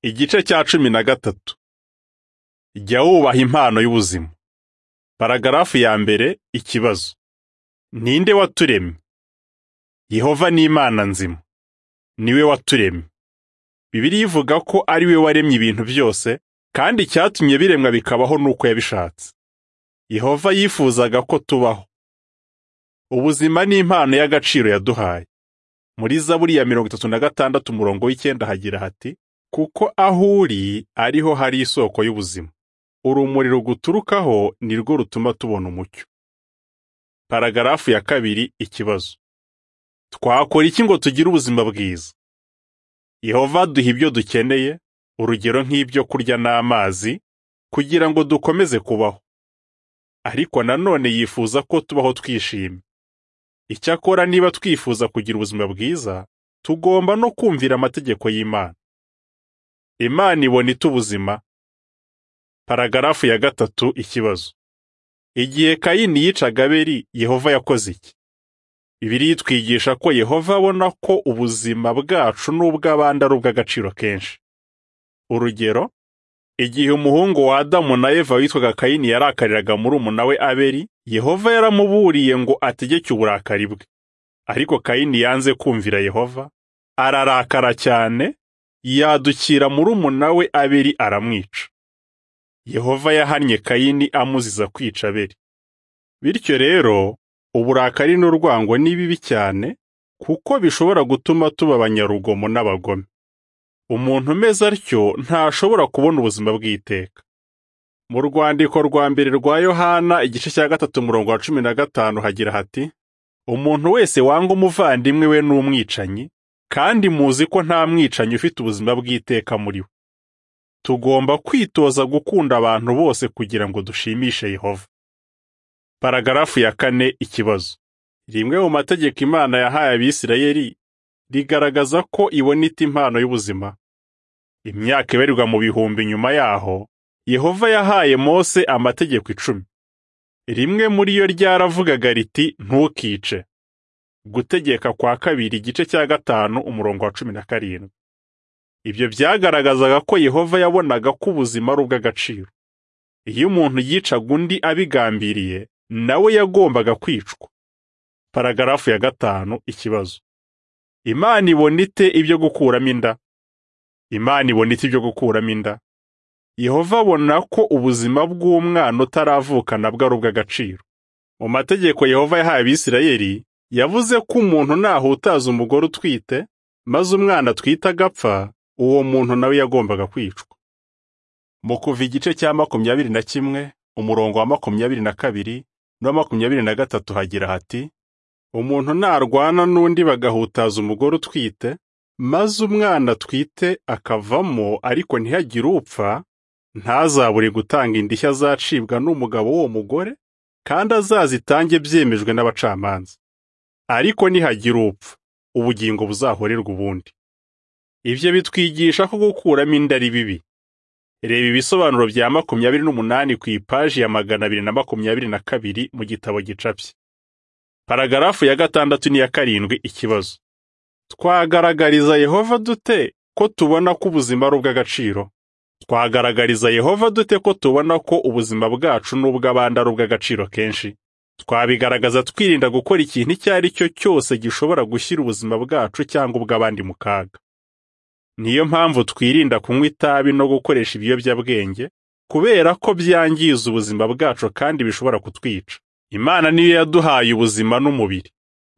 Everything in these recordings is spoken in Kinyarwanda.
Igice cya cumi na gatatu jya wubaha impano y'ubuzima. Paragarafu ya mbere ikibazo ninde waturemye yehova ni imana nzima niwe waturemye bibiriya ivuga ko ari we waremye ibintu byose kandi icyatumye biremwa bikabaho ni uko yabishatse yehova yifuzaga ko tubaho ubuzima ni impano y'agaciro yaduhaye muri zaburi ya mirongo itatu na gatandatu umurongo w'icyenda hagira hati kuko aho uri ariho hari isoko y'ubuzima urumuri ruguturukaho ni rwo rutuma tubona umucyo paragarafu ya kabiri ikibazo twakora iki ngo tugire ubuzima bwiza yehova aduha ibyo dukeneye urugero nk'ibyo kurya n'amazi kugira ngo dukomeze kubaho ariko nanone yifuza ko tubaho twishimye icyakora niba twifuza kugira ubuzima bwiza tugomba no kumvira amategeko y'imana imana ibona ite ubuzima paragarafu ya gatatu ikibazo igihe kayini yicaga abeli yehova yakoze iki bibiri yitwigisha ko yehova abona ko ubuzima bwacu n'ubw'abandi ari ubw'agaciro kenshi urugero igihe umuhungu wa adamu na eva witwaga kayini yarakariraga murumuna we abeli yehova yaramuburiye ngo ategeke uburakari bwe ariko kayini yanze kumvira yehova ararakara cyane yadukira murumuna we abeli aramwica yehova yahannye kayini amuziza kwica abeli bityo rero uburakari n'urwango ni bibi cyane kuko bishobora gutuma tuba abanyarugomo n'abagome umuntu umeze atyo ntashobora kubona ubuzima bw'iteka mu rwandiko rwa mbere rwa yohana igice cya gatatu umurongo wa cumi na gatanu hagira hati umuntu wese wanga umuvandimwe we n'umwicanyi kandi muzi ko nta mwicanyi ufite ubuzima bw'iteka muri we tugomba kwitoza gukunda abantu bose kugira ngo dushimishe yehova paragarafu ya kane ikibazo rimwe mu mategeko imana yahaye abisirayeli rigaragaza ko ibona ita impano y'ubuzima imyaka ibarirwa mu bihumbi nyuma yaho yehova yahaye mose amategeko icumi rimwe muri yo ryaravugaga riti ntukice gutegeka kwa kabiri igice cya gatanu umurongo wa cumi na karindwi ibyo byagaragazaga ko yehova yabonaga ko ubuzima ari ubw'agaciro iyo umuntu yicaga undi abigambiriye nawe yagombaga kwicwa paragarafu ya gatanu ikibazo imana ibona ite ibyo gukuramo inda imana ibona ite ibyo gukuramo inda yehova abona ko ubuzima bw'umwana utaravukana bwari ubw'agaciro mu mategeko yehova yahaye abisirayeli yavuze ko umuntu nahutaza umugore utwite maze umwana atwite agapfa uwo muntu nawe yagombaga kwicwa mu kuva igice cya makumyabiri na kimwe umurongo wa makumyabiri na kabiri n'uwa makumyabiri na gatatu hagira hati umuntu narwana n'undi bagahutaza umugore utwite maze umwana atwite akavamo ariko ntihagire upfa ntazabure gutanga indishyi azacibwa n'umugabo w'uwo mugore kandi azazitange byemejwe n'abacamanza ariko nihagira upfa ubugingo buzahorerwa ubundi ibyo bitwigisha ko gukuramo inda ari bibi reba ibisobanuro bya makumyabiri n'umunani ku ipaji ya magana abiri na makumyabiri na kabiri mu gitabo gicapye paragarafu ya gatandatu n'iya karindwi ikibazo twagaragariza yehova dute ko tubona ko ubuzima ari ubw'agaciro twagaragariza yehova dute ko tubona ko ubuzima bwacu n'ubw'abandi ari ubw'agaciro kenshi twabigaragaza twirinda gukora ikintu icyo ari cyo cyose gishobora gushyira ubuzima bwacu cyangwa ubw'abandi mu kaga niyo mpamvu twirinda kunywa itabi no gukoresha ibiyobyabwenge kubera ko byangiza ubuzima bwacu kandi bishobora kutwica imana niyo yaduhaye ubuzima n'umubiri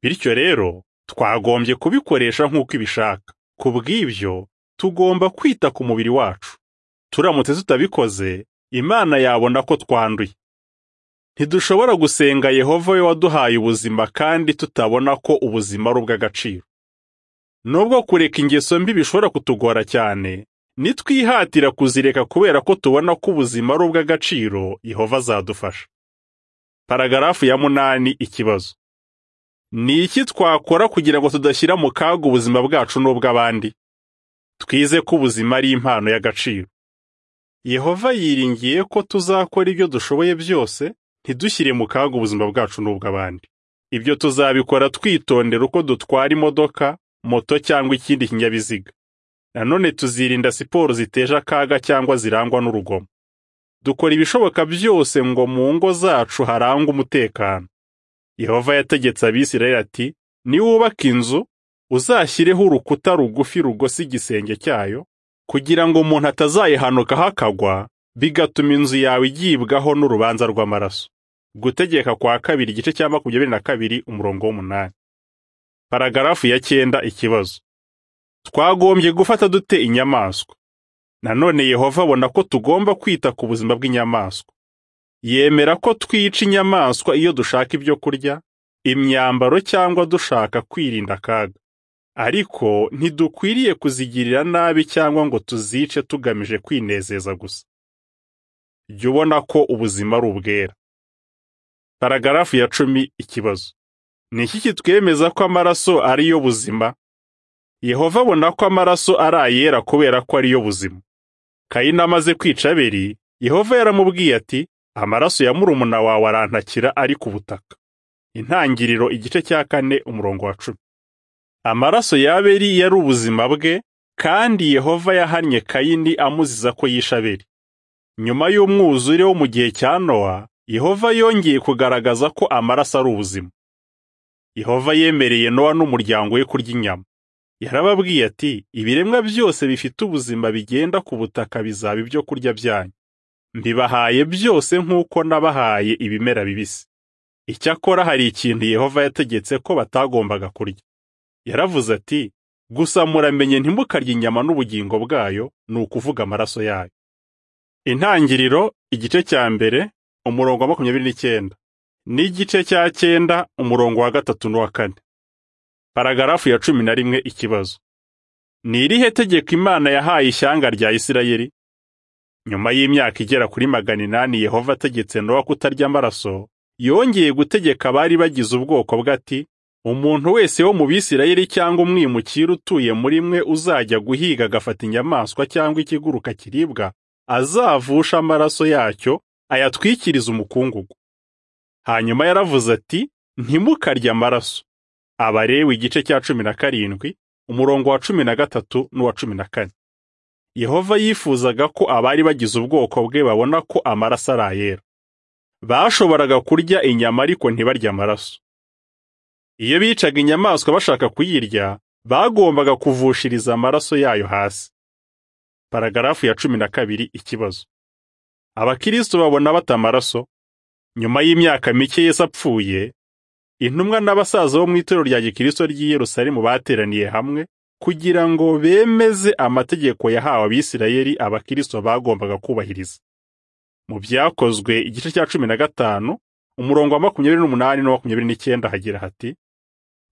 bityo rero twagombye kubikoresha nk'uko ibishaka ku bw'ibyo tugomba kwita ku mubiri wacu turamutse tutabikoze imana yabona ko twanduye ntidushobora gusenga yehova we waduhaye ubuzima kandi tutabona ko ubuzima ari ubw'agaciro nubwo kureka ingeso mbi bishobora kutugora cyane nitwihatira kuzireka kubera ko tubona ko ubuzima ari ubw'agaciro yehova azadufasha paragarafu ya munani ikibazo ni iki twakora kugira ngo tudashyira mu kaga ubuzima bwacu n'ubw'abandi twize ko ubuzima ari impano y'agaciro yehova yiringiye ko tuzakora ibyo dushoboye byose ntidushyire mu kaga ubuzima bwacu n'ubw'abandi ibyo tuzabikora twitondera uko dutwara imodoka moto cyangwa ikindi kinyabiziga nanone tuzirinda siporo ziteje akaga cyangwa zirangwa n'urugomo dukora ibishoboka byose ngo mu ngo zacu harangwe umutekano yehova yategetse abisirayeli ati niwubaka inzu uzashyireho urukuta rugufi rugosa igisenge cyayo kugira ngo umuntu atazayihanukaho akagwa bigatuma inzu yawe igibwaho n'urubanza rw'amaraso gutegeka kwa kabiri igice cya makumyabiri na kabiri umurongo w'umunani paragarafu ya cyenda ikibazo twagombye gufata dute inyamaswa nanone yehova abona ko tugomba kwita ku buzima bw'inyamaswa yemera ko twica inyamaswa iyo dushaka ibyo kurya imyambaro cyangwa dushaka kwirinda akaga ariko ntidukwiriye kuzigirira nabi cyangwa ngo tuzice tugamije kwinezeza gusa jya ubona ko ubuzima ari ubwera paragarafu ya cumi ikibazo ni iki kitwemeza ko amaraso ari yo buzima yehova abona ko amaraso ari ayera kubera ko ari yo buzima kayini amaze kwica aberi yehova yaramubwiye ati amaraso ya murumuna wawe arantakira ari ku butaka intangiriro igice cya kane umurongo wa cumi amaraso y'abeli yari ubuzima bwe kandi yehova yahannye kayini amuziza ko yishe abeli nyuma y'umwuzure wo mu gihe cya nowa yehova yongeye kugaragaza ko amaraso ari ubuzima yehova yemereye nowa n'umuryango we kurya inyama yarababwiye ati ibiremwa byose bifite ubuzima bigenda ku butaka bizaba ibyo kurya byanyu mbibahaye byose nk'uko nabahaye ibimera bibisi icyakora hari ikintu yehova yategetse ko batagombaga kurya yaravuze ati gusa muramenye ntimukarye inyama n'ubugingo bwayo ni ukuvuga amaraso yayo intangiriro igice cya mbere umurongo wa makumyabiri n'icyenda n'igice cya cyenda umurongo wa gatatu n'uwa kane paragarafu ya cumi na rimwe ikibazo ni irihe tegeko imana yahaye ishyanga rya isirayeli nyuma y'imyaka igera kuri magana inani yehova ategetse nowa kutarya amaraso yongeye gutegeka abari bagize ubwoko bwe ati umuntu wese wo mu bisirayeli cyangwa umwimukira utuye muri mwe uzajya guhiga agafata inyamaswa cyangwa ikiguruka kiribwa azavusha amaraso yacyo ayatwikirize umukungugu hanyuma yaravuze ati ntimukarye amaraso abarewe igice cya cumi na karindwi umurongo wa cumi na gatatu n'uwa cumi na kane yehova yifuzaga ko abari bagize ubwoko bwe babona ko amaraso ari ayera bashoboraga kurya inyama ariko ntibarya amaraso iyo bicaga inyamaswa bashaka kuyirya bagombaga kuvushiriza amaraso yayo hasi paragarafu ya cumi na kabiri ikibazo abakristo babona bata amaraso nyuma y'imyaka mike Yesu apfuye intumwa n'abasaza bo mu itorero rya gikristo ry'i Yerusalemu bateraniye hamwe kugira ngo bemeze amategeko yahawe abisirayeli abakristo bagombaga kubahiriza mu byakozwe igice cya cumi na gatanu umurongo wa makumyabiri n'umunani na makumyabiri n'icyenda hagira hati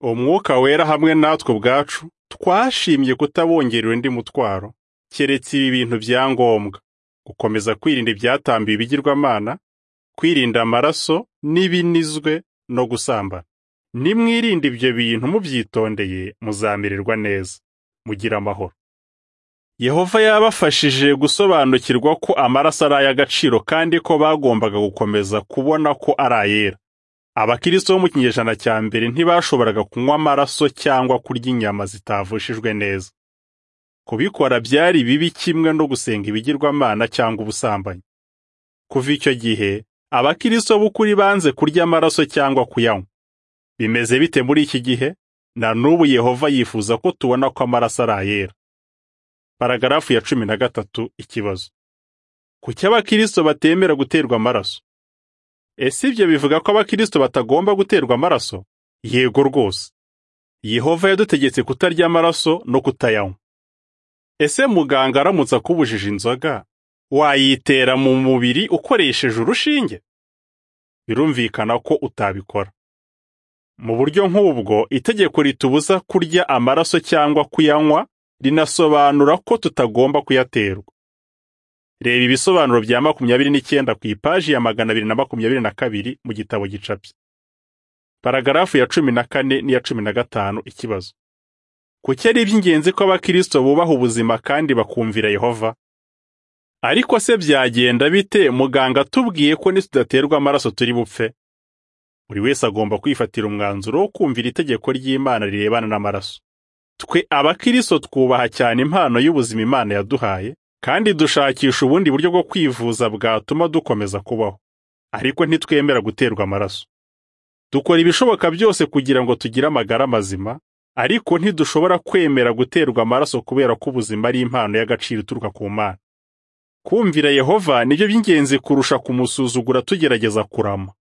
umwuka wera hamwe natwe ubwacu twashimye kutabongerera undi mutwaro keretse ibi bintu bya ngombwa gukomeza kwirinda ibyatambiwe ibigirwamana kwirinda amaraso n'ibinizwe no gusambana nimwirinde ibyo bintu mubyitondeye muzamererwa neza mugira amahoro yehova yabafashije gusobanukirwa ko amaraso ari ay'agaciro kandi ko bagombaga gukomeza kubona ko ari ayera abakristo bo mu kinyejana cya mbere ntibashoboraga kunywa amaraso cyangwa kurya inyama zitavushijwe neza kubikora byari bibi kimwe no gusenga ibigirwamana cyangwa ubusambanyi kuva icyo gihe abakristo b'ukuri banze kurya amaraso cyangwa kuyanywa bimeze bite muri iki gihe na n'ubu yehova yifuza ko tubona ko amaraso ari ayera paragarafu ya cumi na gatatu ikibazo kuki abakristo batemera guterwa amaraso ese ibyo bivuga ko abakristo batagomba guterwa amaraso yego rwose yehova yadutegetse kutarya amaraso no kutayanywa ese muganga aramutse akubujije inzoga wayitera mu mubiri ukoresheje urushinge birumvikana ko utabikora mu buryo nk'ubwo itegeko ritubuza kurya amaraso cyangwa kuyanywa rinasobanura ko tutagomba kuyaterwa reba ibisobanuro bya makumyabiri n'icyenda ku ipaji ya magana abiri na makumyabiri na kabiri mu gitabo gicapye paragarafu ya cumi na kane n'iya cumi na gatanu ikibazo kuki ari iby'ingenzi ko abakristo bubaha ubuzima kandi bakumvira yehova ariko se byagenda bite muganga atubwiye ko nitudaterwa amaraso turi bupfe buri wese agomba kwifatira umwanzuro wo kumvira itegeko ry'imana rirebana n'amaraso twe abakristo twubaha cyane impano y'ubuzima Imana yaduhaye kandi dushakisha ubundi buryo bwo kwivuza bwatuma dukomeza kubaho ariko ntitwemera guterwa amaraso dukora ibishoboka byose kugira ngo tugire amagara mazima ariko ntidushobora kwemera guterwa amaraso kubera ko ubuzima ari impano y'agaciro ituruka ku mana kumvira yehova nibyo by'ingenzi kurusha kumusuzugura tugerageza kurama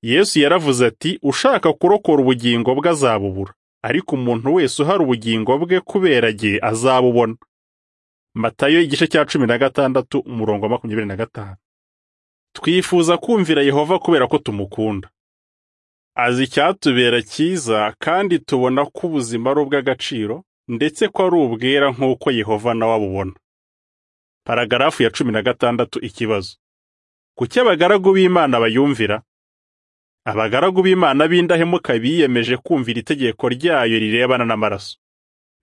yesu yaravuze ati ushaka kurokora ubugingo bwe azabubura ariko umuntu wese uhari ubugingo bwe kubera jye azabubona matayo igice cya cumi na gatandatu umurongo wa makumyabiri na gatanu twifuza kumvira yehova kubera ko tumukunda azi icyatubera cyiza kandi tubona ko ubuzima ari ubw'agaciro ndetse ko ari ubwera nk'uko yehova nawe abubona paragarafu ya cumi na gatandatu ikibazo kuki abagaragu b'imana bayumvira abagaragu b'imana b'indahemuka biyemeje kumvira itegeko ryayo rirebana n'amaraso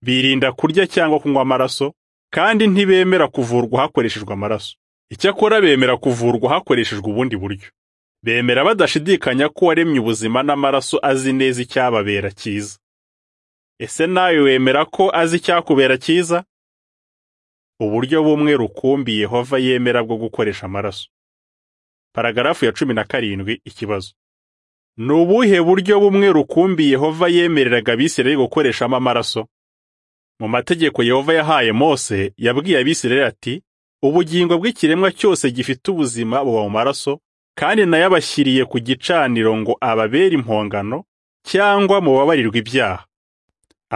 birinda kurya cyangwa kunywa amaraso kandi ntibemera kuvurwa hakoreshejwe amaraso icyakora bemera kuvurwa hakoreshejwe ubundi buryo bemera badashidikanya ko waremye ubuzima n'amaraso azi neza icyababera cyiza ese nawe wemera ko azi icyakubera cyiza uburyo bumwe rukumbi yehova yemera bwo gukoresha amaraso paragarafu ya cumi na karindwi ikibazo ni ubuhe buryo bumwe rukumbi yehova yemereraga abisirayeli gukoreshamo amaraso mu mategeko yehova yahaye mose yabwiye abisirayeli ati ubugingo bw'ikiremwa cyose gifite ubuzima buba mu maraso kandi nayo abashyiriye ku gicaniro ngo ababere impongano cyangwa mubabarirwe ibyaha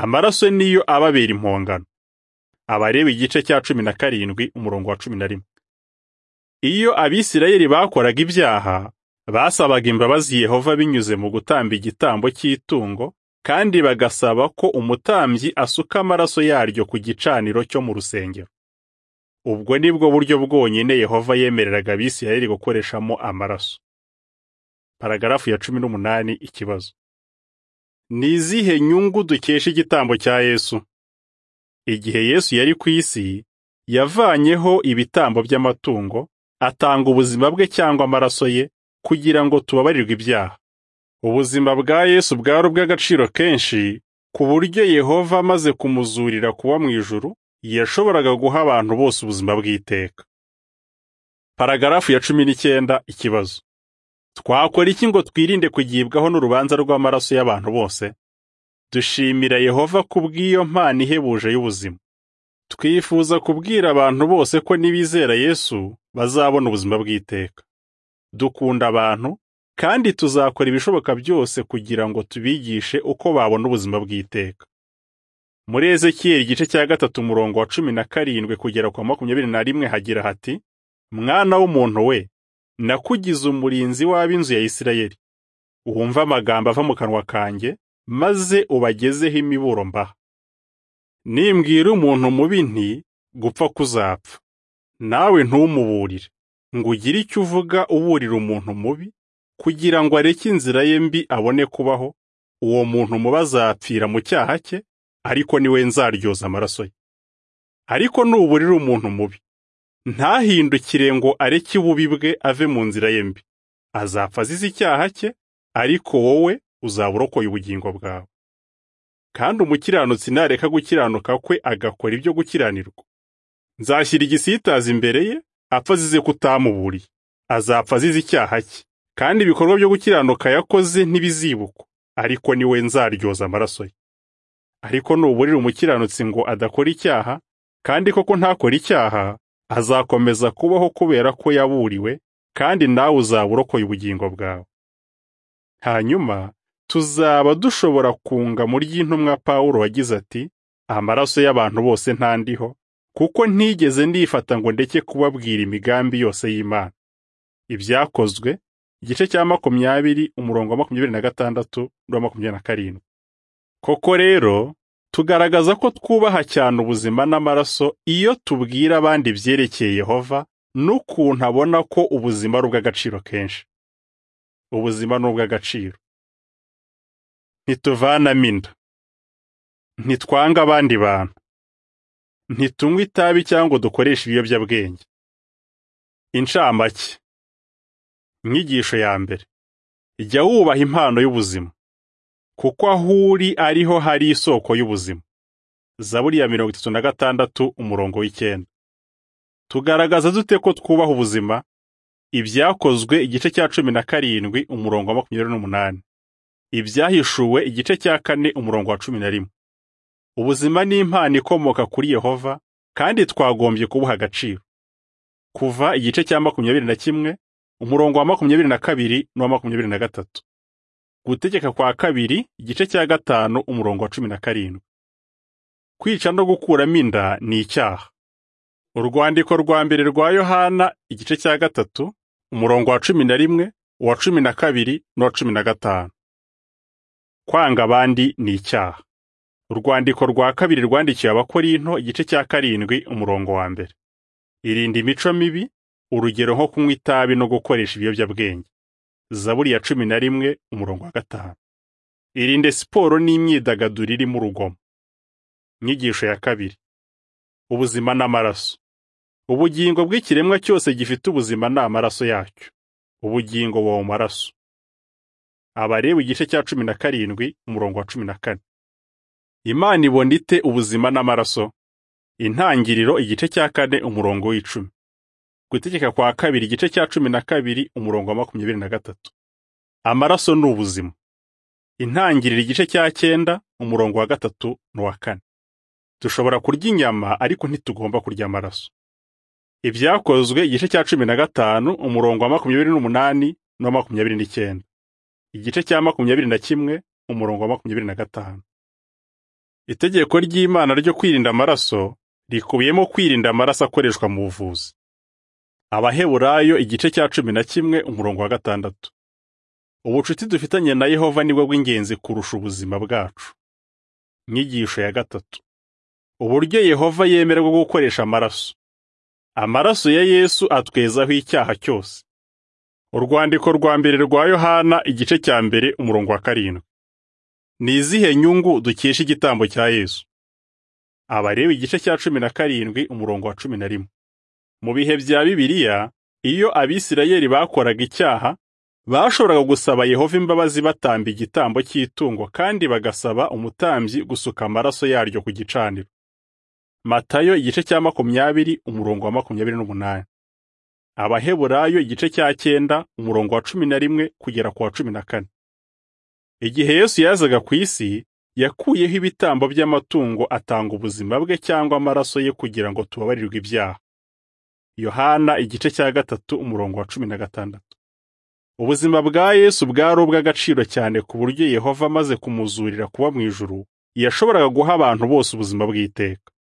amaraso niyo ababera impongano abareba igice cya cumi na karindwi umurongo wa cumi na rimwe iyo abisirayeli bakoraga ibyaha basabaga imbabazi yehova binyuze mu gutamba igitambo cy'itungo kandi bagasaba ko umutambyi asuka amaraso yaryo ku gicaniro cyo mu rusengero ubwo ni bwo buryo bwonyine yehova yemereraga abisirayeli gukoreshamo amaraso paragarafu ya cumi n'umunani ikibazo ni izihe nyungu dukesha igitambo cya yesu igihe Yesu yari ku isi yavanyeho ibitambo by'amatungo atanga ubuzima bwe cyangwa amaraso ye kugira ngo tubabarirwe ibyaha ubuzima bwa Yesu bwari ubw'agaciro kenshi ku buryo Yehova amaze kumuzurira kuba mu ijuru yashoboraga guha abantu bose ubuzima bw'iteka paragarafu ya cumi n'icyenda ikibazo twakora iki ngo twirinde kugibwaho n'urubanza rw'amaraso y'abantu bose dushimira Yehova kubw'iyo mpano ihebuje y'ubuzima twifuza kubwira abantu bose ko nibizera Yesu bazabona ubuzima bw'iteka dukunda abantu kandi tuzakora ibishoboka byose kugira ngo tubigishe uko babona ubuzima bw'iteka muri Ezekiyeli igice cya gatatu umurongo wa cumi na karindwi kugera kwa makumyabiri na rimwe hagira hati mwana w'umuntu we nakugize umurinzi w'ab'inzu ya Isirayeli wumva amagambo ava mu kanwa kanjye maze ubagezeho imiburo mbaha nimbwira umuntu mubi nti gupfa kuzapfa nawe ntumuburire ngo ugire icyo uvuga uburira umuntu mubi kugira ngo areke inzira ye mbi abone kubaho uwo muntu mubi azapfira mu cyaha cye ariko niwe nzaryoza amaraso ye ariko nuburira umuntu mubi ntahindukire ngo areke ububi bwe ave mu nzira ye mbi azapfa azize icyaha cye ariko wowe uzaba urokoye ubugingo bwawe kandi umukiranutsi nareka gukiranuka kwe agakora ibyo gukiranirwa nzashyira igisitazi imbere ye apfa azize ko utamuburiye azapfa azize icyaha cye kandi ibikorwa byo gukiranuka yakoze ntibizibukwa ariko niwe nzaryoza amaraso ye ariko nuburira umukiranutsi ngo adakora icyaha kandi koko ntakora icyaha azakomeza kubaho kubera ko yaburiwe kandi nawe uzaba urokoye ubugingo bwawe hanyuma tuzaba dushobora kunga mu ry'intumwa Pawulo wagize ati amaraso y'abantu bose ntandiho kuko ntigeze ndifata ngo ndeke kubabwira imigambi yose y'Imana ibyakozwe igice cya makumyabiri umurongo wa makumyabiri na gatandatu n'uwa makumyabiri na karindwi koko rero tugaragaza ko twubaha cyane ubuzima n'amaraso iyo tubwira abandi ibyerekeye Yehova n'ukuntu abona ko ubuzima ari ubw'agaciro kenshi ubuzima ni ubw'agaciro ntituvanamo inda ntitwanga abandi bantu ntitunywe itabi cyangwa dukoreshe ibiyobyabwenge incamake inyigisho ya mbere jya wubaha impano y'ubuzima kuko aho uri ariho hari isoko y'ubuzima zaburi ya mirongo itatu na gatandatu umurongo w'icyenda tugaragaza dute ko twubaha ubuzima ibyakozwe igice cya cumi na karindwi umurongo wa makumyabiri n'umunani ibyahishuwe igice cya kane umurongo wa cumi na rimwe ubuzima ni impano ikomoka kuri yehova kandi twagombye kubuha agaciro kuva igice cya makumyabiri na kimwe umurongo wa makumyabiri na kabiri n'uwa makumyabiri na gatatu gutegeka kwa kabiri igice cya gatanu umurongo wa cumi na karindwi kwica no gukuramo inda ni icyaha urwandiko rwa mbere rwa yohana igice cya gatatu umurongo wa cumi na rimwe uwa cumi na kabiri n'uwa cumi na gatanu kwanga abandi ni icyaha urwandiko rwa kabiri rwandikiwe abakorinto igice cya karindwi umurongo wa mbere irinda imico mibi urugero nko kunywa itabi no gukoresha ibiyobyabwenge zaburi ya cumi na rimwe umurongo wa gatanu irinde siporo n'imyidagaduro irimo urugomo inyigisho ya kabiri ubuzima n'amaraso ubugingo bw'ikiremwa cyose gifite ubuzima ni amaraso yacyo ubugingo buba mu maraso abareba igice cya cumi na karindwi umurongo wa cumi na kane imana ibona ite ubuzima n'amaraso intangiriro igice cya kane umurongo w'icumi gutegeka kwa kabiri igice cya cumi na kabiri umurongo wa makumyabiri na gatatu amaraso ni ubuzima intangiriro igice cya cyenda umurongo wa gatatu n'uwa kane dushobora kurya inyama ariko ntitugomba kurya amaraso ibyakozwe igice cya cumi na gatanu umurongo wa makumyabiri n'umunani n'uwa makumyabiri n'icyenda igice cya makumyabiri na kimwe umurongo wa makumyabiri na gatanu itegeko ry'imana ryo kwirinda amaraso rikubiyemo kwirinda amaraso akoreshwa mu buvuzi abaheburayo igice cya cumi na kimwe umurongo wa gatandatu ubucuti dufitanye na yehova nibwo bw'ingenzi kurusha ubuzima bwacu inyigisho ya gatatu uburyo yehova yemererwa gukoresha amaraso amaraso ya yesu atwezaho icyaha cyose urwandiko rwa mbere rwa yohana igice cya mbere umurongo wa karindwi ni izihe nyungu dukesha igitambo cya yesu abareba igice cya cumi na karindwi umurongo wa cumi na rimwe mu bihe bya bibiliya iyo abisirayeli bakoraga icyaha bashoboraga gusaba yehova imbabazi batamba igitambo cy'itungo kandi bagasaba umutambyi gusuka amaraso yaryo ku gicaniro matayo igice cya makumyabiri umurongo wa makumyabiri n'umunani abaheburayo igice cya cyenda umurongo wa cumi na rimwe kugera ku wa cumi na kane igihe yesu yazaga ku isi yakuyeho ibitambo by'amatungo atanga ubuzima bwe cyangwa amaraso ye kugira ngo tubabarirwe ibyaha yohana igice cya gatatu umurongo wa cumi na gatandatu ubuzima bwa yesu bwari ubw'agaciro cyane ku buryo yehova amaze kumuzurira kuba mu ijuru yashoboraga guha abantu bose ubuzima bw'iteka